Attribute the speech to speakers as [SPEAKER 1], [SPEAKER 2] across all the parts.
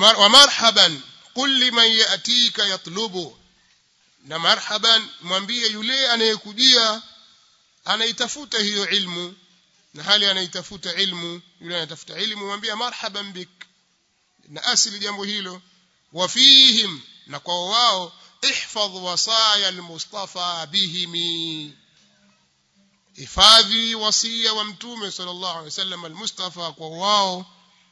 [SPEAKER 1] wa marhaban qul liman yatika yatlubu na marhaban mwambie yule anayekujia anaitafuta hiyo ilmu na hali anaitafuta ilmu yule anatafuta ilmu mwambie marhaban bik na asili jambo hilo wafihim na kwa wao ihfadh wasaya almustafa bihimi hifadhi wasia wa mtume sallallahu alaihi wasallam almustafa kwa wao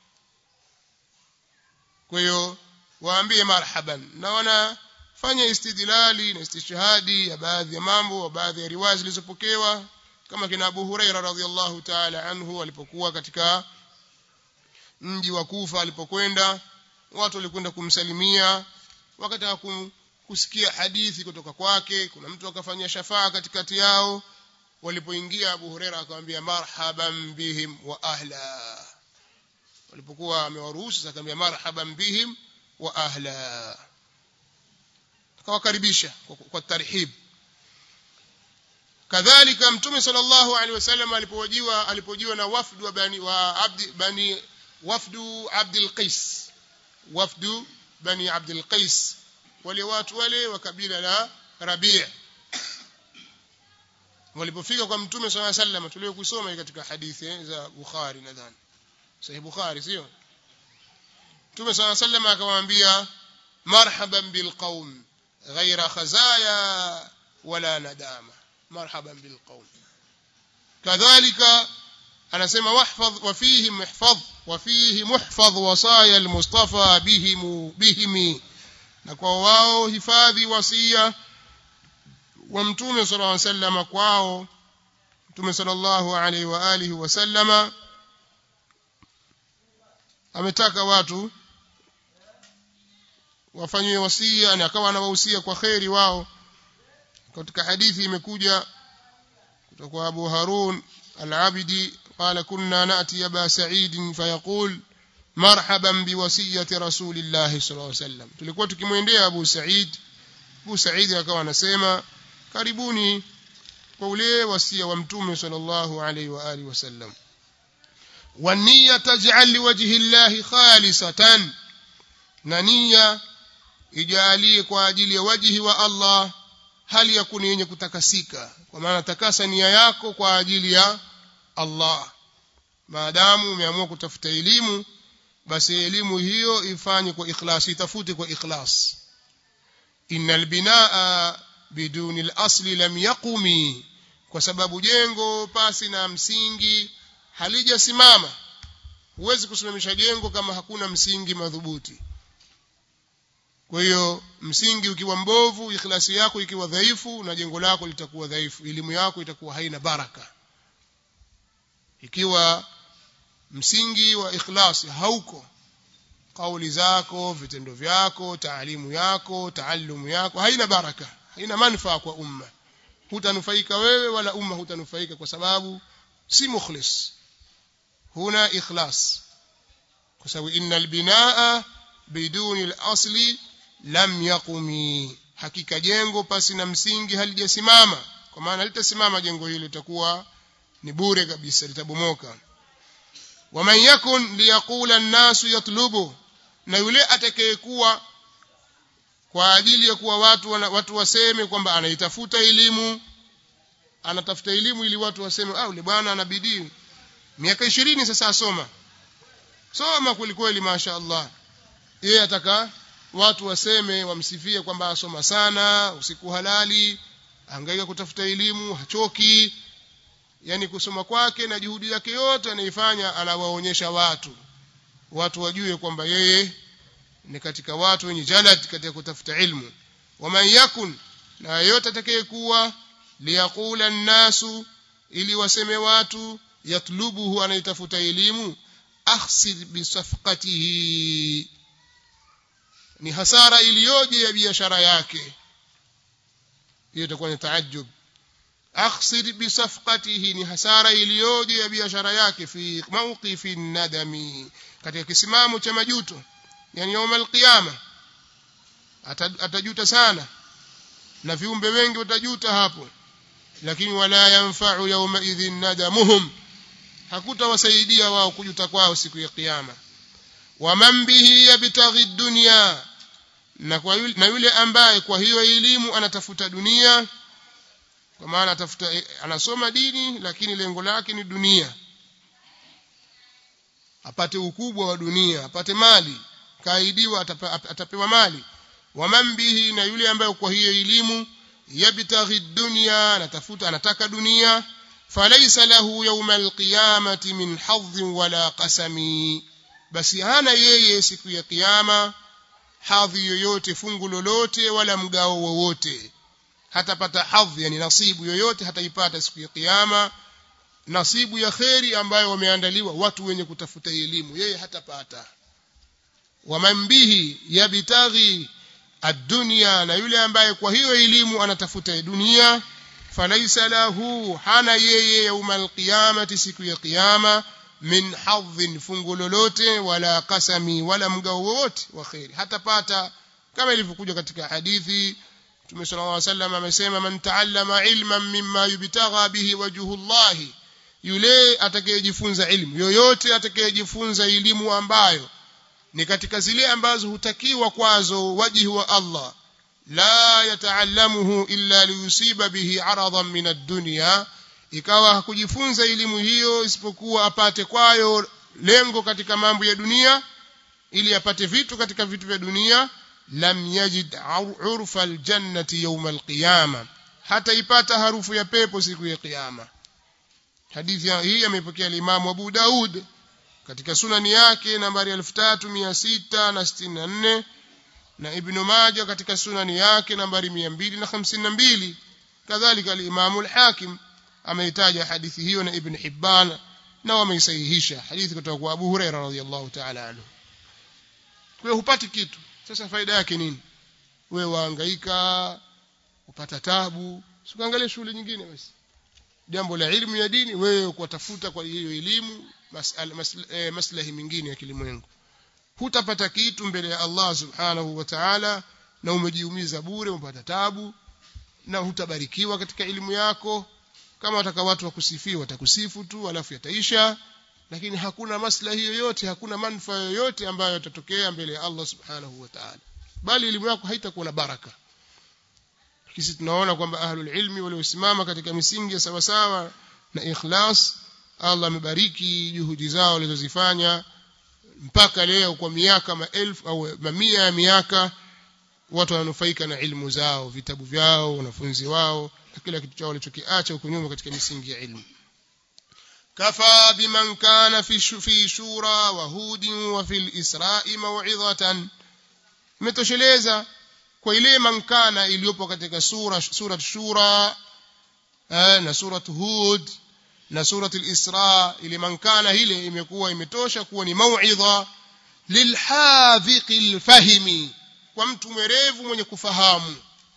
[SPEAKER 1] kwa hiyo waambie marhaban na wanafanya istidlali na istishhadi ya baadhi ya mambo wa baadhi ya riwaya zilizopokewa kama kina Abu Huraira radhiallahu ta'ala anhu alipokuwa katika mji wa Kufa alipokwenda watu walikwenda kumsalimia wakataka kusikia hadithi kutoka kwake kuna mtu akafanya shafaa katikati yao walipoingia Abu Huraira akamwambia marhaban bihim wa ahla walipokuwa amewaruhusu akamwambia marhaban bihim wa ahla akawakaribisha kwa, kwa tarhib kadhalika mtume sallallahu alaihi wasallam alipojiwa alipojiwa na wafdu wa bani wa abdi bani wafdu abdul qais wafdu bani abdul qais wale watu wale wa kabila la rabi' walipofika kwa mtume sallallahu alaihi wasallam tuliyokusoma katika hadithi za bukhari nadhani sahih bukhari sio mtume sallallahu alaihi wasallam akamwambia marhaban bilqaum ghaira khazaya wala nadama marhaban bilqaum kadhalika anasema wahfadh wa fihi muhfadh wa fihi muhfadh wasaya almustafa bihim bihimi na kwa wao hifadhi wasia wa mtume sallallahu alaihi wasallam kwao mtume sallallahu alaihi wa alihi wasallama ametaka watu wafanywe wasia na akawa anawahusia kwa kheri wao katika hadithi imekuja kutoka kwa Abu Harun al-Abidi قال كنا نأتي أبا سعيد فيقول مرحبا بوصية رسول الله صلى الله عليه وسلم tulikuwa tukimwendea Abu Said Abu Said akawa anasema karibuni kwa ule wasia wa mtume sallallahu alaihi wa alihi wasallam والنية تجعل لوجه الله خالصة na nia ijalie kwa ajili ya wajihi wa Allah hali ya kuni yenye kutakasika kwa maana takasa nia yako kwa ajili ya Allah maadamu umeamua kutafuta elimu basi elimu hiyo ifanye kwa ikhlas itafute kwa ikhlas innal binaa biduni al-asli lam yaqumi kwa sababu jengo pasi na msingi halijasimama huwezi kusimamisha jengo kama hakuna msingi madhubuti kwa hiyo msingi ukiwa mbovu ikhlasi yako ikiwa dhaifu na jengo lako litakuwa dhaifu elimu yako itakuwa haina baraka ikiwa msingi wa ikhlasi hauko kauli zako vitendo vyako taalimu yako taallumu yako haina baraka haina manufaa kwa umma hutanufaika wewe wala umma hutanufaika kwa sababu si mukhlis huna ikhlas kwa sababu innal binaa biduni al-asli lam yaqumi hakika jengo pasi na msingi halijasimama kwa maana litasimama jengo hilo litakuwa ni bure kabisa litabomoka waman yakun liyaqula an-nasu yatlubu na yule atakayekuwa kwa ajili ya kuwa watu wana, watu waseme kwamba anaitafuta elimu anatafuta elimu ili watu waseme ah yule bwana ana bidii miaka 20 sasa asoma soma kwelikweli masha Allah yeye ataka watu waseme wamsifie kwamba asoma sana usiku halali hangaika kutafuta elimu hachoki yani kusoma kwake na juhudi yake yote anaifanya anawaonyesha watu watu wajue kwamba yeye ni katika watu wenye jalad katika kutafuta ilmu waman yakun na yote atakayekuwa liyaqula nnasu ili waseme watu yatlubuhu anaitafuta elimu akhsir bisafqatihi ni hasara iliyoje ya biashara yake hiyo itakuwa ni taajjub akhsir bisafqatihi ni hasara iliyoje ya biashara yake fi mawqifi nadami katika kisimamo cha majuto yani يوم القيامه atajuta sana na viumbe wengi watajuta hapo lakini wala yanfa'u yawma idhin nadamuhum hakutawasaidia wao kujuta kwao siku ya kiyama waman bihi yabtaghi dunya na kwa yule, na yule ambaye kwa hiyo elimu anatafuta dunia kwa maana atafuta anasoma dini lakini lengo lake ni dunia apate ukubwa wa dunia apate mali kaidiwa atapewa mali waman bihi na yule ambaye kwa hiyo elimu yabtaghi dunya anatafuta anataka dunia falaysa lahu yawma alqiyamati min hadhin wala qasami basi hana yeye siku ya kiyama hadhi yoyote fungu lolote wala mgao wowote hatapata hadhi yani nasibu yoyote hataipata siku ya kiyama nasibu ya kheri ambayo wameandaliwa watu wenye kutafuta elimu yeye hatapata waman bihi yabtaghi ad-dunya na yule ambaye kwa hiyo elimu anatafuta dunia falaisa lahu hana yeye yaumal qiyamati siku ya kiyama min hadhin fungu lolote wala kasami wala mgao wowote wa kheri hatapata kama ilivyokuja katika hadithi Mtume صلى الله عليه وسلم amesema man ta'allama ilman mimma yubtagha bihi wajhullahi yule atakayejifunza ilmu yoyote atakayejifunza elimu ambayo ni katika zile ambazo hutakiwa kwazo wajihi wa Allah la yataallamuhu illa liyusiba bihi aradan min ad-dunya ikawa hakujifunza elimu hiyo isipokuwa apate kwayo lengo katika mambo ya dunia ili apate vitu katika vitu vya dunia lam yajid urfa aljannati yawm alqiyama hata ipata harufu ya pepo siku ya kiyama hadithi hii amepokea Imam Abu Daud katika sunani yake nambari 3664 na Ibn Majah katika sunani yake nambari 252 kadhalika al-Imam al-Hakim ameitaja hadithi hiyo na Ibn Hibban na wameisahihisha hadithi kutoka kwa Abu Huraira radhiyallahu ta'ala anhu kwa hiyo hupati kitu sasa faida yake nini wewe wahangaika upata tabu sikuangalia shughuli nyingine basi jambo la elimu ya dini wewe kutafuta kwa hiyo elimu maslahi mas, eh, maslahi mengine ya kilimwengu hutapata kitu mbele ya Allah subhanahu wa ta'ala na umejiumiza bure umepata tabu na hutabarikiwa katika elimu yako kama wataka watu wakusifiwa watakusifu tu alafu yataisha lakini hakuna maslahi yoyote hakuna manufaa yoyote ambayo yatatokea mbele ya Allah subhanahu wa ta'ala bali elimu yako haitakuwa na baraka sisi tunaona kwamba ahlul ilmi waliosimama katika misingi ya sawasawa na ikhlas Allah amebariki juhudi zao walizozifanya mpaka leo kwa miaka maelfu au mamia ya miaka watu wananufaika na ilmu zao vitabu vyao wanafunzi wao na kila kitu chao walichokiacha huko nyuma katika misingi ya ilmu كفى بمن كان في في شورى وهود وفي الإسراء موعظة متوشeleza kwa ile mankana iliyopo katika sura sura shura na sura hud na sura al-isra ile mankana ile imekuwa imetosha kuwa ni mauidha lilhadhiqi alfahimi kwa mtu mwerevu mwenye kufahamu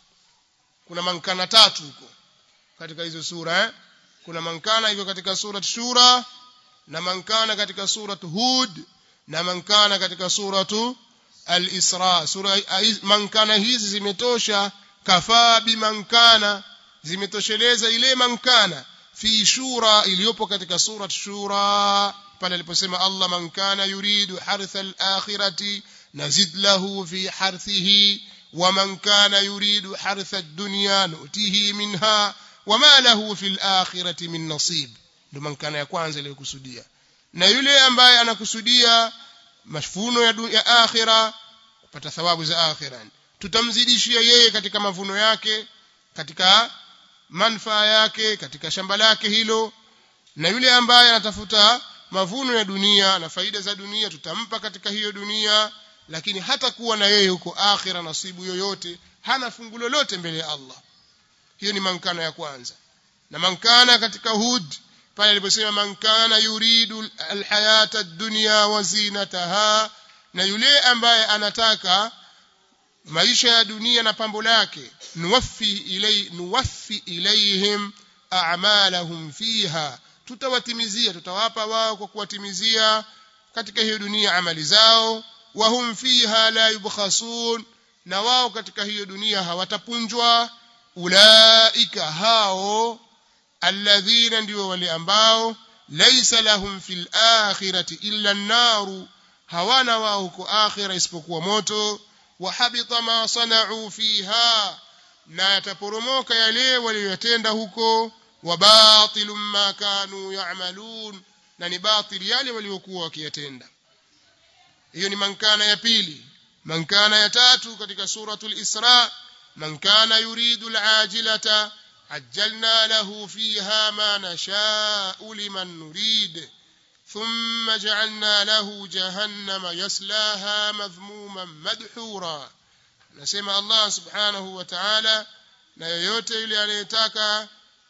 [SPEAKER 1] kuna mankana tatu huko katika hizo sura eh? kuna mankana iko katika surat shura na mankana katika surat hud na mankana katika suratu al-isra sura mankana hizi zimetosha kafaa bimankana zimetosheleza ile mankana fi shura iliyopo katika surat shura pale aliposema Allah man kana yuridu hartha al-akhirati nazid lahu fi harthihi ومن كان يريد حرث الدنيا نؤتيه منها wama lahu fil akhirati min nasib ndio mankana ya kwanza ile kusudia na yule ambaye anakusudia mafuno ya, ya akhira kupata thawabu za akhira tutamzidishia yeye katika mavuno yake katika manfaa yake katika shamba lake hilo na yule ambaye anatafuta mavuno ya dunia na faida za dunia tutampa katika hiyo dunia lakini hata kuwa na yeye huko akhira nasibu yoyote hana fungu lolote mbele ya Allah hiyo ni mankana ya kwanza na mankana katika hud pale aliposema mankana yuridu alhayata ad-dunya wa zinataha na yule ambaye anataka maisha ya dunia na pambo lake nuwaffi ilay nuwaffi ilayhim a'malahum fiha tutawatimizia tutawapa wao kwa kuwatimizia katika hiyo dunia amali zao wa hum fiha la yubkhasun na wao katika hiyo dunia hawatapunjwa ulaika hao alladhina ndio wale ambao laysa lahum fil akhirati illa an-naru hawana wao huko akhira isipokuwa moto wa habita ma sana'u fiha na yataporomoka yale waliyotenda huko wa batilum ma kanu ya'malun na ni batil yale waliokuwa wakiyatenda hiyo ni mankana ya pili mankana ya tatu katika suratul isra man kana yuridu al'ajilata ajjalna lahu fiha ma nasha'u liman nurid ثم جعلنا له جهنم يصلاها مذموما مدحورا nasema Allah subhanahu wa ta'ala na yoyote yule anayetaka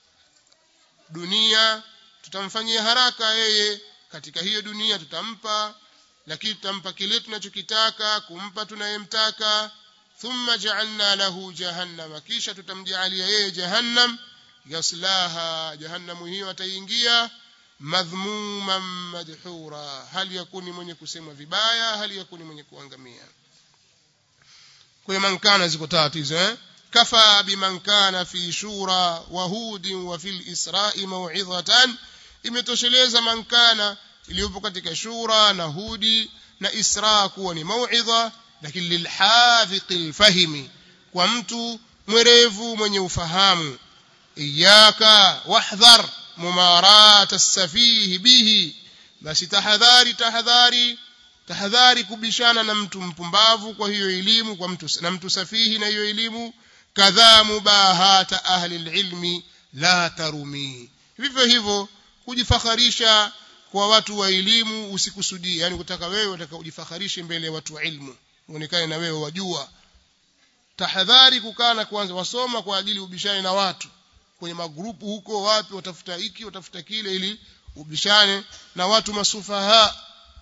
[SPEAKER 1] dunia tutamfanyia haraka yeye katika hiyo dunia tutampa lakini tutampa kile tunachokitaka kumpa tunayemtaka thumma ja'alna lahu jahannama kisha tutamjalia yeye jahannam yaslaha jahannamu hiyo ataingia madhmuman madhura hali yakuni mwenye kusemwa vibaya hali yakuni mwenye kuangamia kwa man kana ziko tatu hizo eh kafa biman kana fi shura wa hud wa fil isra'i maw'izatan imetosheleza man kana iliyopo katika shura na hudi na isra kuwa ni mauidha lakini lilhadhiqi alfahimi kwa mtu mwerevu mwenye ufahamu iyaka wahdhar mumarat as-safih bihi basi tahadhari tahadhari tahadhari kubishana na mtu mpumbavu kwa hiyo elimu kwa mtu na mtu safihi na hiyo elimu kadhaa mubahata ahli alilmi la tarumi vivyo hivyo kujifakharisha kwa watu wa elimu usikusudie yani kutaka wewe unataka ujifakharishe mbele ya watu wa ilmu uonekane na wewe wajua tahadhari kukaa na kwanza wasoma kwa ajili ubishane na watu kwenye magrupu huko wapi watafuta hiki watafuta kile ili ubishane na watu masufaha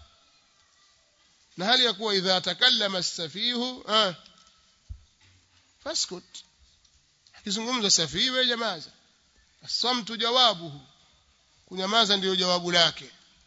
[SPEAKER 1] na hali ya kuwa idha takallama as-safihu ah faskut akizungumza safihi wewe jamaza asamtu jawabuhu kunyamaza ndiyo jawabu lake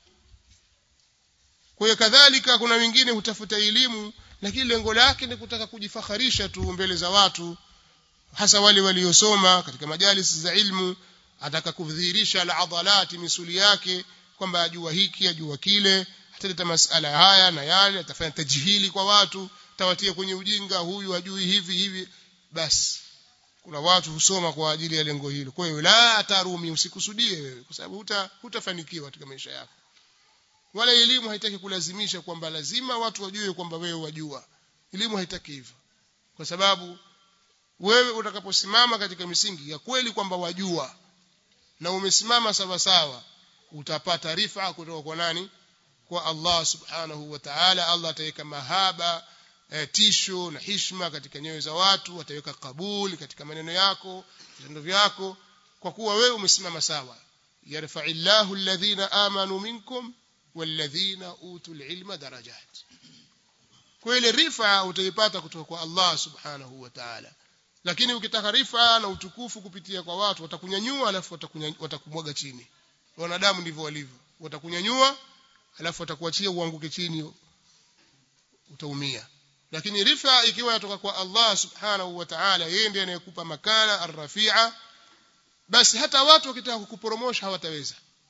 [SPEAKER 1] kwa hiyo kadhalika kuna wengine hutafuta elimu lakini lengo lake ni kutaka kujifakharisha tu mbele za watu hasa wale waliosoma katika majalisi za ilmu ataka kudhihirisha al-adhalati misuli yake kwamba ajua hiki ajua kile ataleta masala haya na yale atafanya tajhili kwa watu tawatia kwenye ujinga huyu ajui hivi hivi basi kuna watu husoma kwa ajili ya lengo hilo kwa hiyo la tarumi usikusudie wewe kwa sababu huta hutafanikiwa katika maisha yako wala elimu haitaki kulazimisha kwamba lazima watu wajue kwamba wewe wajua elimu haitaki hivyo kwa sababu wewe utakaposimama katika misingi ya kweli kwamba wajua na umesimama sawa sawa utapata rifa kutoka kwa nani kwa Allah subhanahu wa ta'ala Allah ataweka mahaba eh, tisho na hishma katika nyoyo za watu ataweka kabuli katika maneno yako vitendo vyako kwa kuwa wewe umesimama sawa yarfa'illahu alladhina amanu minkum walladhina utul ilma darajat kwa ile rifa utaipata kutoka kwa Allah subhanahu wa ta'ala lakini ukitaka rifa na utukufu kupitia kwa watu watakunyanyua alafu watakumwaga chini wanadamu ndivyo walivyo watakunyanyua alafu watakuachia uanguke chini utaumia lakini rifa ikiwa yatoka kwa Allah subhanahu wa ta'ala yeye ndiye anayekupa makana arrafia basi hata watu wakitaka kukuporomosha hawataweza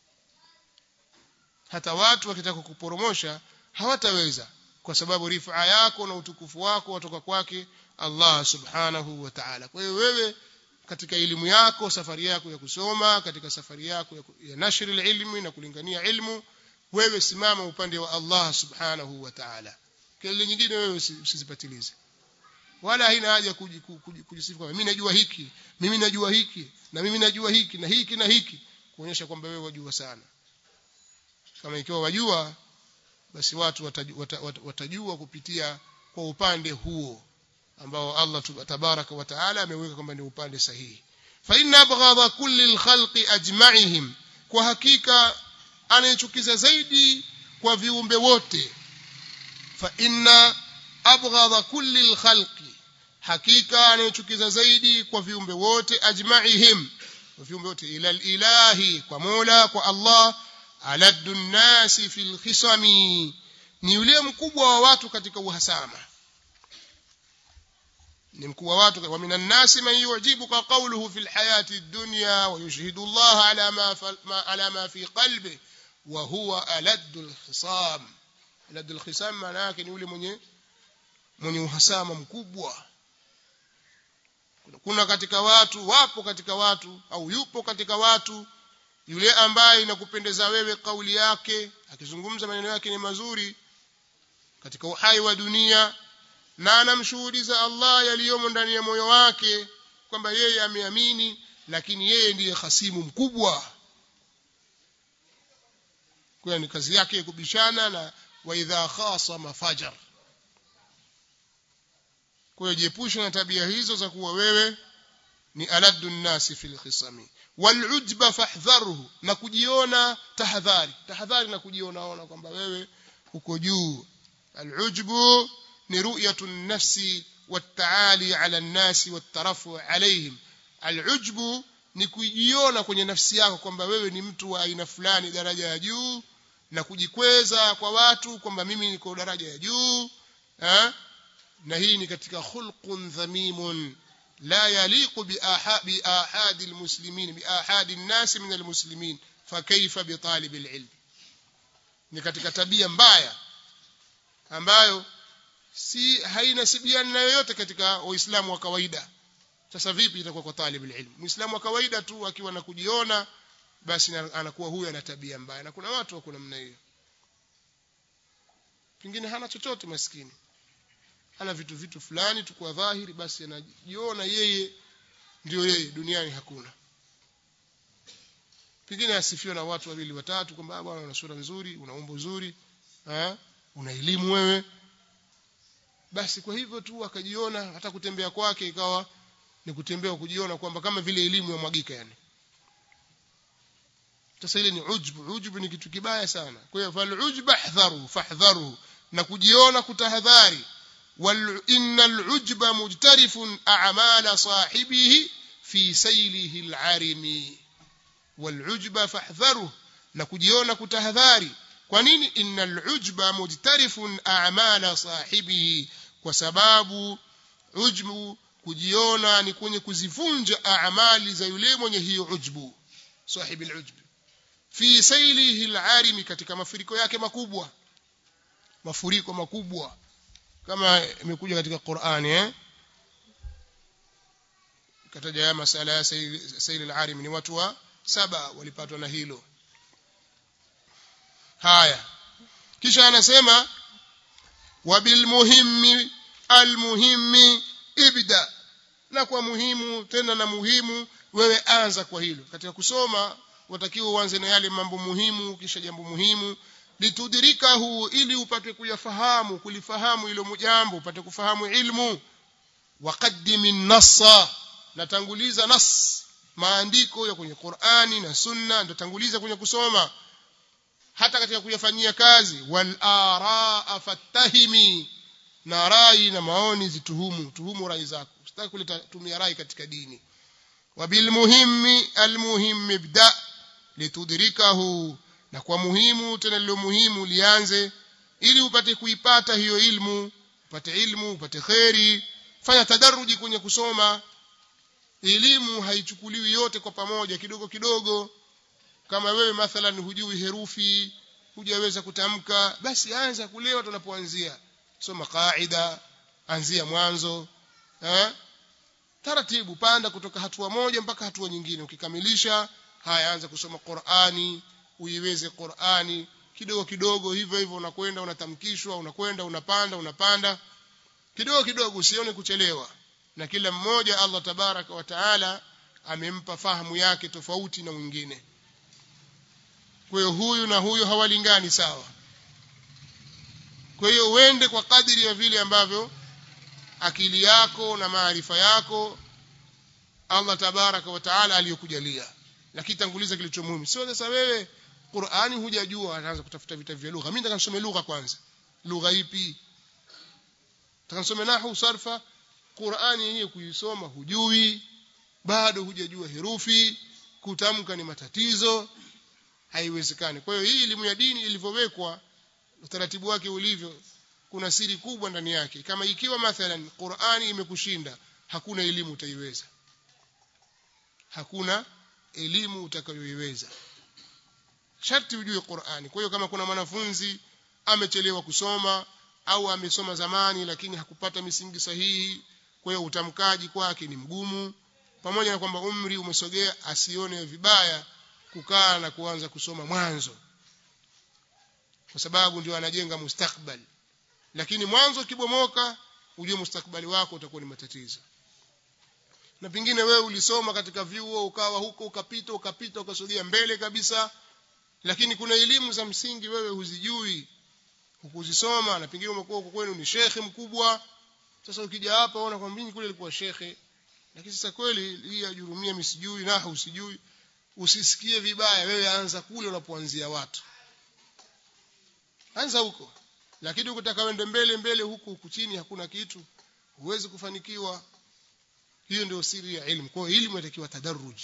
[SPEAKER 1] hata watu wakitaka kukuporomosha hawataweza kwa sababu rifa yako na utukufu wako watoka kwake Allah subhanahu wa ta'ala kwa hiyo wewe katika elimu yako safari yako ya kusoma katika safari yako ya, ya nashri ilmi na kulingania ilmu wewe simama upande wa Allah subhanahu wa ta'ala kile nyingine wewe usizipatilize wala haina haja kujisifu kwamba mimi najua hiki mimi najua hiki na mimi najua hiki na hiki na hiki kuonyesha kwamba wewe wajua sana kama ikiwa wajua basi watu watajua, watajua, watajua kupitia kwa upande huo ambao Allah tabaraka wa taala ameweka kwamba ni upande sahihi fa inna abghadha kulli alkhalqi ajma'ihim kwa hakika anayechukiza zaidi kwa viumbe wote fa inna abghadha kulli alkhalqi hakika anayechukiza zaidi kwa viumbe wote ajma'ihim kwa viumbe wote ila ilahi kwa Mola kwa Allah aladdu nnasi fil khisami ni yule mkubwa wa watu katika uhasama ni mkuu wa watu wa minan nasi man yu'jibuka qawluhu fil hayati dunya wa yushhidu Allah ala ma ala ma fi qalbi wa huwa aladdu al khisam aladul khisam maana yake ni yule mwenye mwenye uhasama mkubwa kuna katika watu wapo katika watu au yupo katika watu yule ambaye inakupendeza wewe kauli yake akizungumza maneno yake ni mazuri katika uhai wa dunia na anamshuhudiza Allah yaliyomo ndani ya moyo wake kwamba yeye ameamini lakini yeye ndiye hasimu mkubwa kwa ni kazi yake kubishana na wa idha khasama fajar kwa hiyo jiepushe na tabia hizo za kuwa wewe ni aladdu nnasi fil khisami walujba fahdharuhu na kujiona tahadhari tahadhari na kujiona ona kwamba wewe uko juu alujbu ni ru'yatu nafsi والتعالي على الناس والترفع عليهم العجب ni kujiona kwenye nafsi yako kwamba wewe ni mtu wa aina fulani daraja ya juu na kujikweza kwa watu kwamba mimi niko daraja ya juu eh? na hii ni katika khulqun dhamimun la yaliqu bi ahadi almuslimin bi ahadi an-nas min almuslimin fakaifa bi talib alilm ni katika tabia mbaya ambayo si hainasibiani na yoyote katika waislamu wa kawaida sasa vipi itakuwa kwa talib alilm muislamu wa kawaida tu akiwa na kujiona basi anakuwa huyo ana tabia mbaya na kuna watu wako namna hiyo pengine hana chochote maskini ana vitu vitu fulani tu kwa dhahiri basi anajiona yeye ndio yeye duniani hakuna pengine asifiwe na watu wawili watatu kwamba bwana una sura nzuri una umbo zuri eh una elimu wewe basi kwa hivyo tu akajiona hata kutembea kwake ikawa ni kutembea kujiona kwamba kama vile elimu ya mwagika yani sasa ile ni ujbu ujbu ni kitu kibaya sana kwa hiyo fal ujba hdharu fahdharu na kujiona kutahadhari wal innal ujba mujtarifun a'mala sahibihi fi saylihi al'arimi wal ujba fahdharu na kujiona kutahadhari kwa nini innal ujba mujtarifun a'mala sahibihi kwa sababu ujbu kujiona ni kwenye kuzivunja amali za yule mwenye hiyo ujbu sahibi alujb fi sailihi alarimi katika mafuriko yake makubwa mafuriko makubwa kama imekuja katika Qur'ani eh kataja ya masala ya saili alarimi ni watu wa saba walipatwa na hilo haya kisha anasema wabilmuhimmi almuhimmi ibda na kwa muhimu tena na muhimu wewe anza kwa hilo katika kusoma watakiwa uanze na yale mambo muhimu kisha jambo muhimu litudirikahu ili upate kuyafahamu kulifahamu hilo jambo upate kufahamu ilmu waqaddimi nassa natanguliza nas maandiko ya kwenye Qur'ani na Sunna ndio tanguliza kwenye kusoma hata katika kuyafanyia kazi wal araa fattahimi na rai na maoni zituhumu tuhumu rai zako usitaki kuleta tumia rai katika dini wabil muhimmi al muhim ibda litudrikahu na kwa muhimu tena lilo muhimu lianze ili upate kuipata hiyo ilmu upate ilmu upate kheri fanya tadaruji kwenye kusoma elimu haichukuliwi yote kwa pamoja kidogo kidogo kama wewe mathalan hujui herufi hujaweza kutamka basi anza kulewa tunapoanzia soma kaida anzia mwanzo eh taratibu panda kutoka hatua moja mpaka hatua nyingine ukikamilisha haya anza kusoma Qur'ani uiweze Qur'ani kidogo kidogo hivyo hivyo unakwenda unatamkishwa unakwenda unapanda unapanda kidogo kidogo usione kuchelewa na kila mmoja Allah tabaraka wa taala amempa fahamu yake tofauti na mwingine kwa hiyo huyu na huyu hawalingani sawa kwa hiyo uende kwa kadiri ya vile ambavyo akili yako na maarifa yako Allah tabaraka wa taala aliyokujalia lakini tanguliza kilicho muhimu sio sasa wewe Qur'ani hujajua anaanza kutafuta vitabu vya lugha mimi nataka nisome lugha kwanza lugha ipi nataka nisome nahwu sarfa Qur'ani yenyewe kuisoma hujui bado hujajua herufi kutamka ni matatizo haiwezekani kwa hiyo hii elimu ya dini ilivyowekwa utaratibu wake ulivyo kuna siri kubwa ndani yake kama ikiwa mathalan Qur'ani imekushinda hakuna elimu utaiweza hakuna elimu utakayoiweza sharti ujue Qur'ani kwa hiyo kama kuna mwanafunzi amechelewa kusoma au amesoma zamani lakini hakupata misingi sahihi kwa hiyo utamkaji kwake ni mgumu pamoja na kwamba umri umesogea asione vibaya kukaa na kuanza kusoma mwanzo kwa sababu ndio anajenga mustakbal lakini mwanzo kibomoka ujue mustakbali wako utakuwa ni matatizo na pengine wewe ulisoma katika vyuo ukawa huko ukapita ukapita ukasogea mbele kabisa lakini kuna elimu za msingi wewe huzijui hukuzisoma na pengine umekuwa huko kwenu ni shekhe mkubwa sasa ukija hapa unaona kwamba mimi kule nilikuwa shekhe lakini sasa kweli hii ajurumia mimi sijui na usijui usisikie vibaya wewe anza kule unapoanzia watu anza huko lakini ukitaka wende mbele mbele huku huku chini hakuna kitu huwezi kufanikiwa hiyo ndio siri ya elimu kwa hiyo elimu inatakiwa tadarruj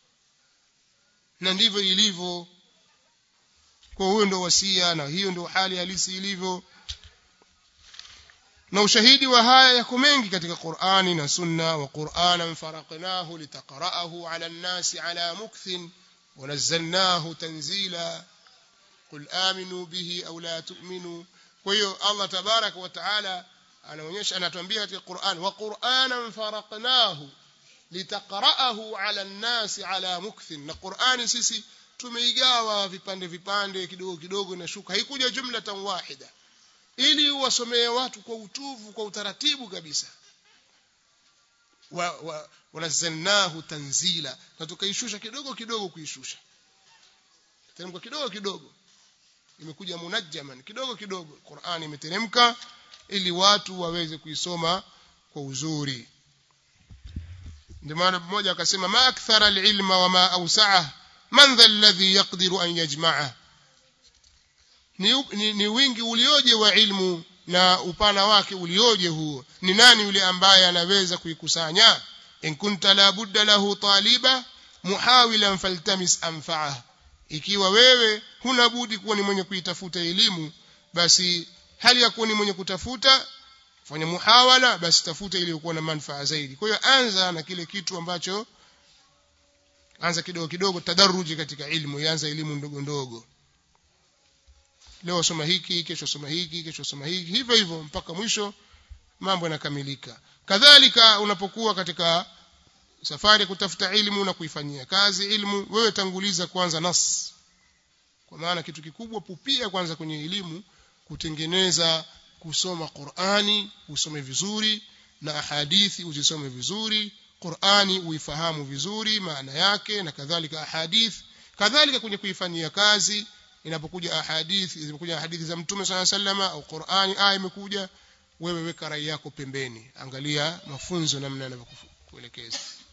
[SPEAKER 1] na ndivyo ilivyo kwa huyo ndio wasia na hiyo ndio hali halisi ilivyo na ushahidi wa haya yako mengi katika Qur'ani na Sunna wa Qur'anan faraqnahu litaqra'ahu 'ala an-nasi 'ala mukthin wa nazzalnahu tanzila qul aminu bihi aw la tu'minu kwa hiyo Allah tabaraka wa taala anaonyesha anatuambia katika Qur'an wa Qur'anan faraqnahu litaqra'ahu 'ala an-nasi 'ala mukthin na Qur'ani sisi tumeigawa vipande vipande kidogo kidogo na shuka haikuja jumlatan wahida ili wasomee watu kwa utuvu kwa utaratibu kabisa wa, wa, wanazalnahu tanzila na tukaishusha kidogo kidogo kuishusha teremka kidogo kidogo imekuja munajjaman kidogo kidogo Qur'an imeteremka ili watu waweze kuisoma kwa uzuri ndio maana mmoja akasema ma akthara alilma wa ma awsa'ah man dha alladhi yaqdiru an yajma'ah ni, ni, ni wingi ulioje wa ilmu na upana wake ulioje huo ni nani yule ambaye anaweza kuikusanya in kunta la budda lahu taliba muhawilan faltamis anfa'ah ikiwa wewe huna budi kuwa ni mwenye kuitafuta elimu basi hali ya kuwa ni mwenye kutafuta fanya muhawala basi tafuta ili kuwa na manufaa zaidi kwa hiyo anza na kile kitu ambacho anza kidogo kidogo tadaruji katika ilmu ianza elimu ndogo ndogo leo soma hiki kesho soma hiki kesho soma hiki hivyo hivyo mpaka mwisho mambo yanakamilika kadhalika unapokuwa katika safari kutafuta ilmu na kuifanyia kazi ilmu wewe tanguliza kwanza nas kwa maana kitu kikubwa pupia kwanza kwenye elimu kutengeneza kusoma Qur'ani usome vizuri na hadithi uzisome vizuri Qur'ani uifahamu vizuri maana yake na kadhalika ahadith kadhalika kwenye kuifanyia kazi inapokuja ahadithi zimekuja hadithi za mtume swalla sallama au Qur'ani aya imekuja wewe weka rai yako pembeni angalia mafunzo namna yanavyokuelekeza